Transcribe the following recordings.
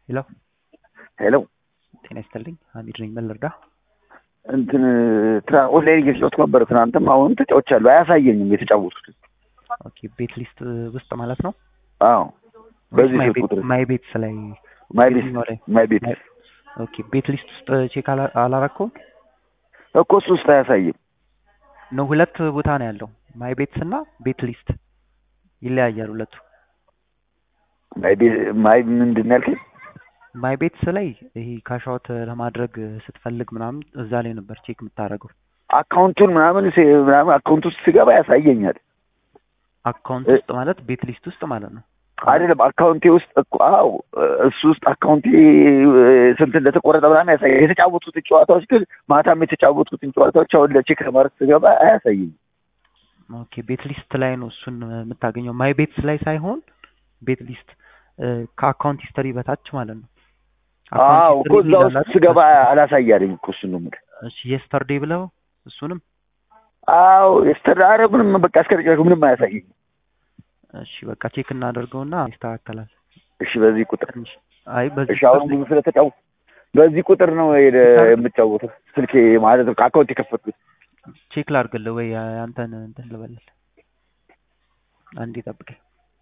ሄሎ ሄሎ ጤና ይስጥልኝ። ሀሚድ ነኝ። ምን ልርዳ? እንትን ትራ ኦንላይን እየተጫወትኩ ነበር ትናንትም አሁንም ተጫውቻለሁ። አያሳየኝም የተጫወቱት። ኦኬ ቤት ሊስት ውስጥ ማለት ነው። አዎ በዚህ ማይ ስልክ ቤት ቁጥር ማይ ቤትስ ላይ ማይ ቤት የትኛው ላይ? ማይ ቤት ማይ- ኦኬ ቤት ሊስት ውስጥ ቼክ አላ- አላረከውም እኮ እሱ ውስጥ አያሳይም። ነው። ሁለት ቦታ ነው ያለው ማይ ቤትስ እና ቤት ሊስት ይለያያል ሁለቱ። ማይ ቤት ማይ ምንድን ነው ያልከኝ? ማይ ቤትስ ላይ ይሄ ካሻውት ለማድረግ ስትፈልግ ምናምን እዛ ላይ ነበር ቼክ የምታደርገው። አካውንቱን ምናምን ሴ- ምናምን አካውንት ውስጥ ስገባ ያሳየኛል። አካውንት እ- ውስጥ ማለት ቤት ሊስት ውስጥ ማለት ነው። አይደለም አካውንቴ ውስጥ እኮ አዎ እሱ ውስጥ አካውንቴ ስንት እንደተቆረጠ ምናምን ያሳያል። የተጫወቱትን ጨዋታዎች ግን ማታም የተጫወቱትን ጨዋታዎች አሁን ለቼክ ለማድረግ ስገባ አያሳየኝም። ኦኬ ቤት ሊስት ላይ ነው እሱን የምታገኘው። ማይ ቤትስ ላይ ሳይሆን ቤት ሊስት እ፣ ከአካውንት ሂስተሪ በታች ማለት ነው። አካውንት አዎ ሂስትሪ እኮ እዛ ይላል ውስጥ አይደል? ስገባ አላሳያለኝ እኮ እሱን ነው የምልህ። እሺ የስተርዴ ብለው እሱንም አዎ የስተዳረ ምንም በቃ እስከ መጨረሻው ምንም አያሳየኝም። እሺ በቃ ቼክ እናደርገውና ይስተካከላል። እሺ በዚህ ቁጥር ትንሽ አይ በዚህ እሺ አሁን ብዙ ስለተጫወ በዚህ ቁጥር ነው የደ- የምጫወተው ስልኬ ማለት ነው ከአካውንት የከፈትኩት። ቼክ ላድርግልህ ወይ አንተን እንትን ልበልልህ። አንዴ ጠብቀኝ።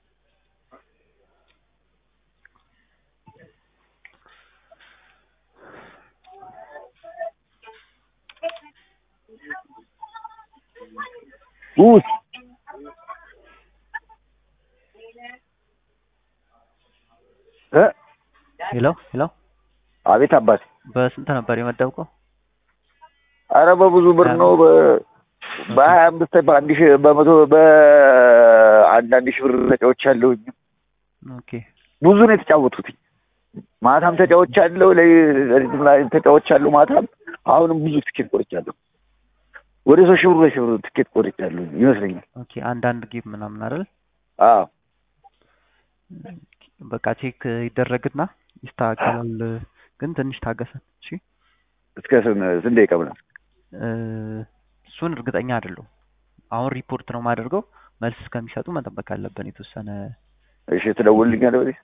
ውይ እ ሄሎ ሄሎ አቤት አባት በስንት ነበር የመደብከው? አረ በብዙ ብር ነው በ- በሀያ አምስት በአንድ ሺህ በመቶ በአንዳንድ ሺህ ብር ተጫዎች አለሁኝ። ኦኬ ብዙ ነው የተጫወቱት። ማታም ተጫዎች አለው ለሊትም ላይ ተጫዎች አለው ማታም አሁንም ብዙ ትኬት ቆርጫለሁ። ወደ ሶስት ሺህ ብር ሁለት ሺህ ብር ትኬት ቆርጫለሁ ይመስለኛል። ኦኬ አንዳንድ ጌም ምናምን አይደል? አዎ በቃ ቼክ ይደረግና ይስተካከላል። ግን ትንሽ ታገሰን። እሺ እስከ ስን- ስንት ደቂቃ ምናምን እ፣ እሱን እርግጠኛ አይደለሁም። አሁን ሪፖርት ነው የማደርገው። መልስ እስከሚሰጡ መጠበቅ አለብን የተወሰነ። እሺ ትደውልልኛለህ በዚህ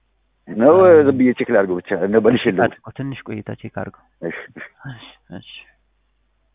ነው ዝም ብዬ ቼክ ላድርገው ብቻ እንደ መልሼ ልደውል። አድርገው ትንሽ ቆይታ ቼክ አድርገው። እሺ እሺ እሺ